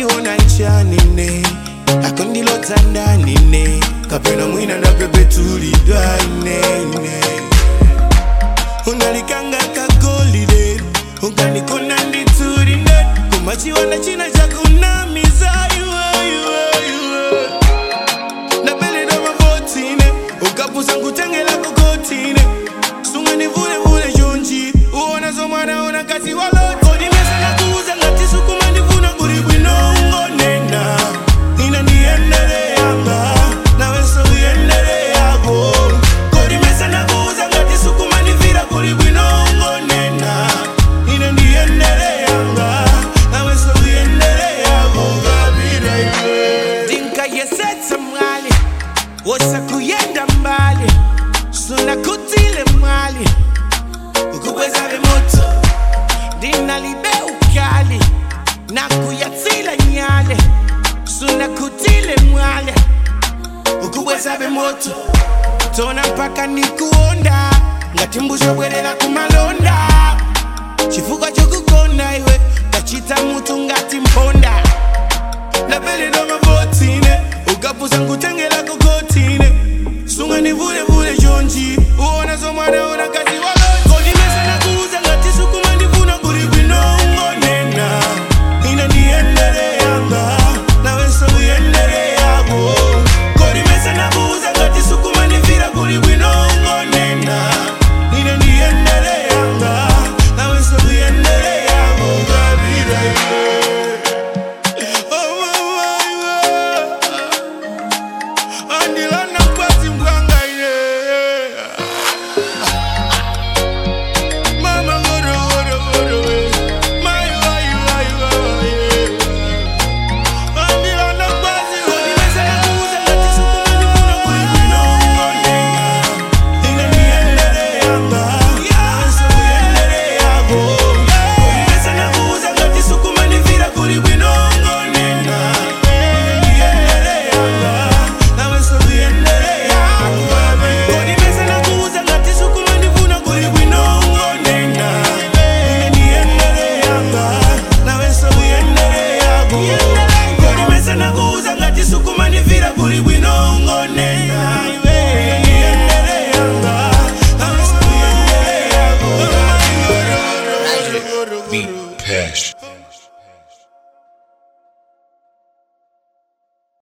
ndiona ichanine akundilodza ndanine kapena mwina ndapepetulidwa inene unalikanga kagolide ukanikona nditsurine kumachiwana china chakunamiza iwe iwe iwe ndapeleda mavotine ukapusa nkutengela kokotine sunganivulevule jonji uona zomwana ona kazi waloti kodimesa nakuuza ngati sukuma ndifuna kuli bwino ungonena ina ndiyendeleanga nawenso uyendele yako kodimesa nakuuza ngati sukuma ndifira kuli bwino ungonena ina ndiyendeleanga nawenso uyendele yako kabira iwe ndinkayesetsa mwali wosakuyenda mbali sunakutile mwali ukubwezave moto ndinalibe ukali nakuyatsila nyale sunakutile mwale ukubwezave moto tona mpaka nikuonda ngati mbusho bwerera kumalonda chifukwa chokukonda iwe kachita mutu ngati mponda ndapeledwa mavotine ukapusa nkutengela kokotine sunganivulevule jonji uona zomwana ona kazi waloti kodimesa nakuuza ngati sukuma ndifuna kuli bwino ungonena ina ndiyendele yanga nawenso uyendele yako kodimesa nakuuza ngati sukuma ndifira kuli bwino ungonena ina ndiyendele yanga nawenso uyendele yako kabira iwe Oh, mama, iwe. andilana kwati mbwanga ine mama ngoro ngoro ngoro we mai wai wai wai andilana kwati kodimesa nakuuza ngati sukuma ndifuna kuli bwino ungonena ine ndiyendele yanga nawenso uyendele yako kodimesa nakuuza ngati sukuma ndifira kuli bwino ungonena ine ndiyendele yanga nawenso uyendele yako kodimesa nakuuza ngati sukuma ndifuna kuli bwino ungonena ine ndiyendele yanga nawenso uyendele yako kodimesa nakuuza